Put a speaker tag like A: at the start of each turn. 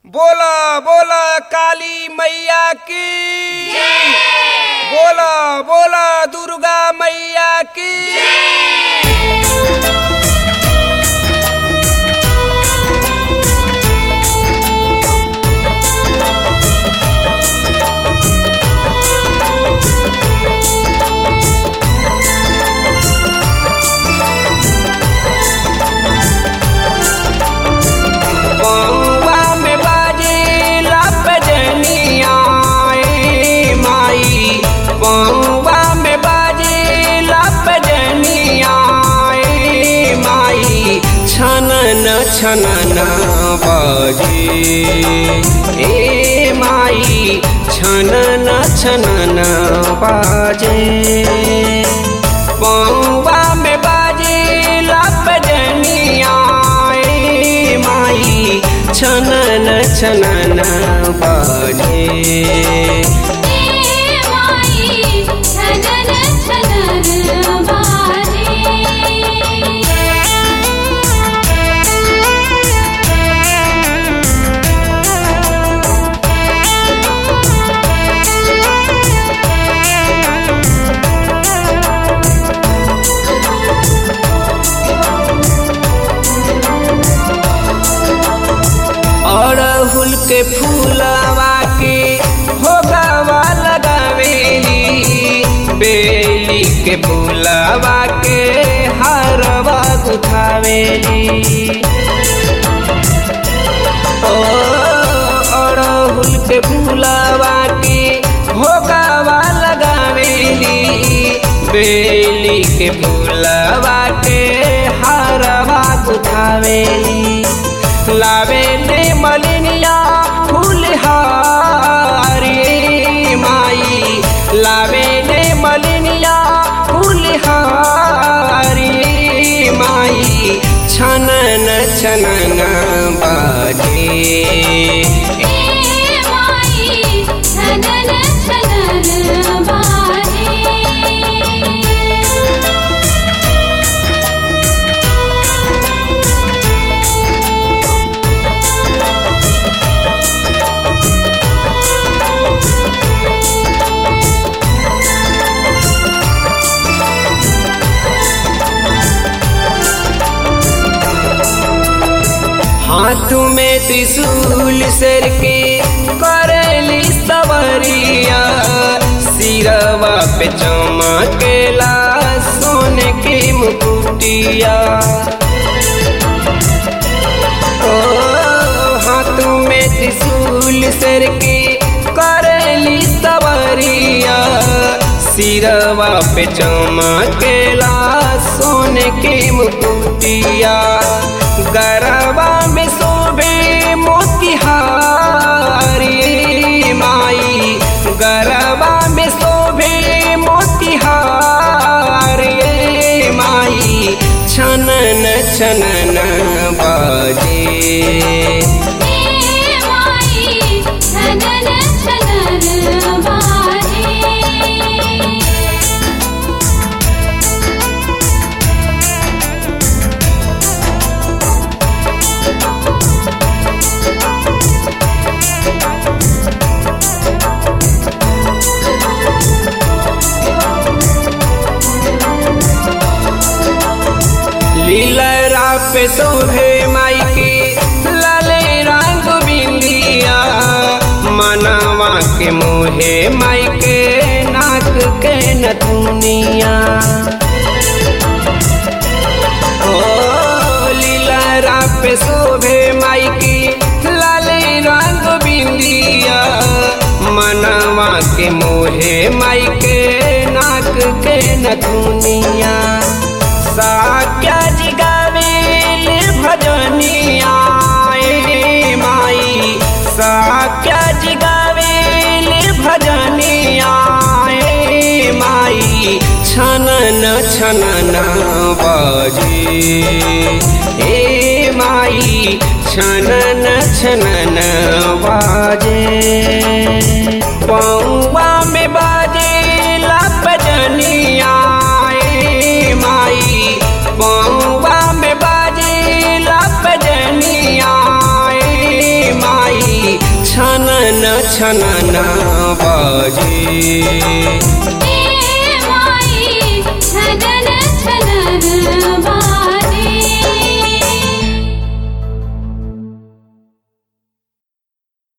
A: बोला बोला काली मैया की बोला बोला दुर्गा मैया की बउआ में बाजे लपजनिया ए माई बउआ में बाजे लपजनिया ए माई छनन छनन बाजे ए माई छनन छनन बाजे बउआ में बाजे लपजनिया ए माई छनन छनन बाजे
B: ए माई छनन छनन बाजे
A: अड़हुल के फूलवा के भोगवा लगावेली बेली के फूलवा के हरवा गुथावेली ओ अड़हुल के फूलवा के भोगवा लगावेली बेली के फूलवा के हरवा गुथावेली लावेले मलिनिया फूलहारी माई लावेले मलिनिया फूलहारी माई छनन छनन बाजे
B: ए माई छनन छनन बाजे
A: हाथ में त्रिशूल सर के करेली सवरिया सिरवा पे चमकेला सोने के मुकुटिया ओ हाथ में त्रिशूल सर के करेली सवरिया सिरवा पे चमकेला सोने के मुकुटिया गरबा में शोभे मोतिहारी माई गरबा में शोभे मोतिहारी माई छनन छनन बाजे
B: ए माई छनन छनन बाजे
A: लीलरा पे शोभे माई के लाले रंग बिंदिया मनवा के मोहे माई के नाक के नथुनिया ओ लीलरा पे शोभे माई की लाले रंग बिंदिया मनवा के मोहे माई के नाक के नथुनिया साक्या जिगावेल भजनिया ए माई साक्या जिगावेल भजनिया ए माई छनन छनन बाजे ए माई छनन छनन बाजे पौवा में बाजे लपजनिया ए माई पौवा में बाजे लपजनिया ए माई
C: छनना बजे